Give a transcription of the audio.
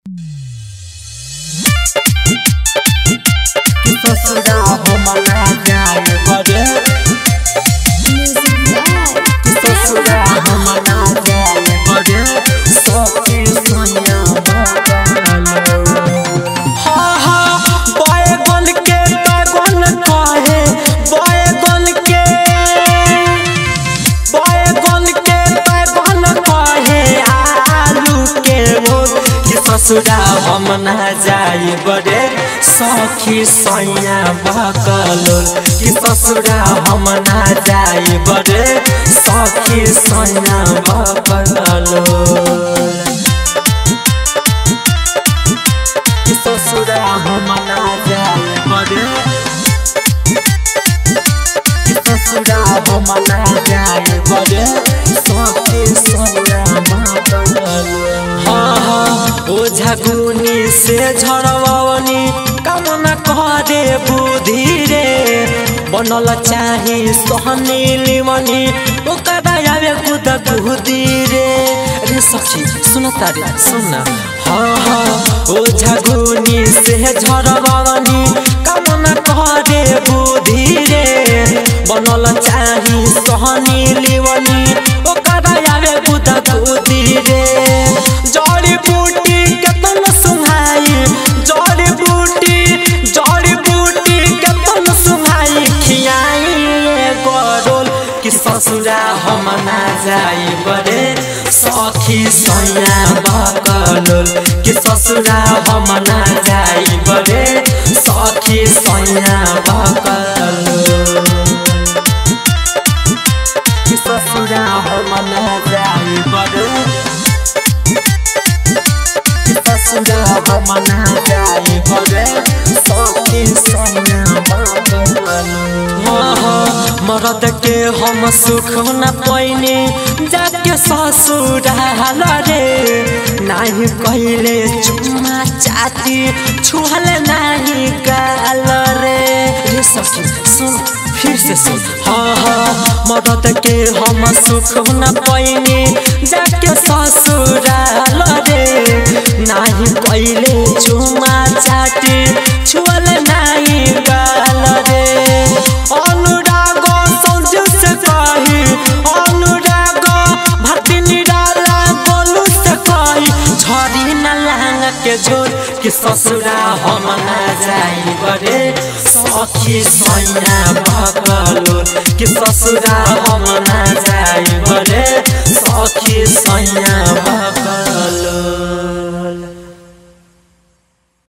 ससुरा हम ना जाए बड़े ससुरा हम ना जाए बड़े सखी सोनिया बकलो हा हा बैगन के बैगन कहे बैगन के बैगन के बैगन कहे आलू के भोग कि ससुरा हम ना जाए बड़े सखी सैया बकलो कि ससुरा हम ना जाए बड़े सखी सैया बकलो कि ससुरा हम ना जाए बड़े कि ससुरा हम ना जाए बड़े सखी सैया बकलो हाँ हाँ ओ झगुनी से झड़वनी कामना करे बुद्धि रे बनल चाही सहनी लिमनी ओकरा आवे कुद बुद्धि रे रे सखी सुन तारे सुन हाँ हाँ ओ झगुनी से झड़वनी कामना करे बुद्धि रे बनल चाही सहनी लिमनी ओकरा आवे कुद बुद्धि रे जड़ी बूटी केतन सुहाई जड़ी बूटी जड़ी बूटी केतन सुहाई खियाई गरोल कि ससुरा हम ना जाई बड़े सखी सैया बकलोल कि ससुरा हम ना जाई बड़े सखी सैया बकलोल कि ससुरा हम ना जाई बड़े ससुरा हम ना जाए बड़े सखी सैया मरद के हम सुख न पैनी जाके ससुराल रे नाही कहले चुम्मा चाती छुहल नाही गाल रे रे ससुर सुन फिर से सुन हाँ हाँ मरद के हम सुख न पैनी जाके ससुराल रे नाही कहले चुम्मा चाती छुअल नाही गाल रे अनुराग सौज से कही अनुराग भक्ति निराला बोलू से कही झरी न लांग के जोर कि ससुरा हम ना जाई बड़े सखी सैया बकलो कि ससुरा हम ना जाई बड़े सखी सैया बकलो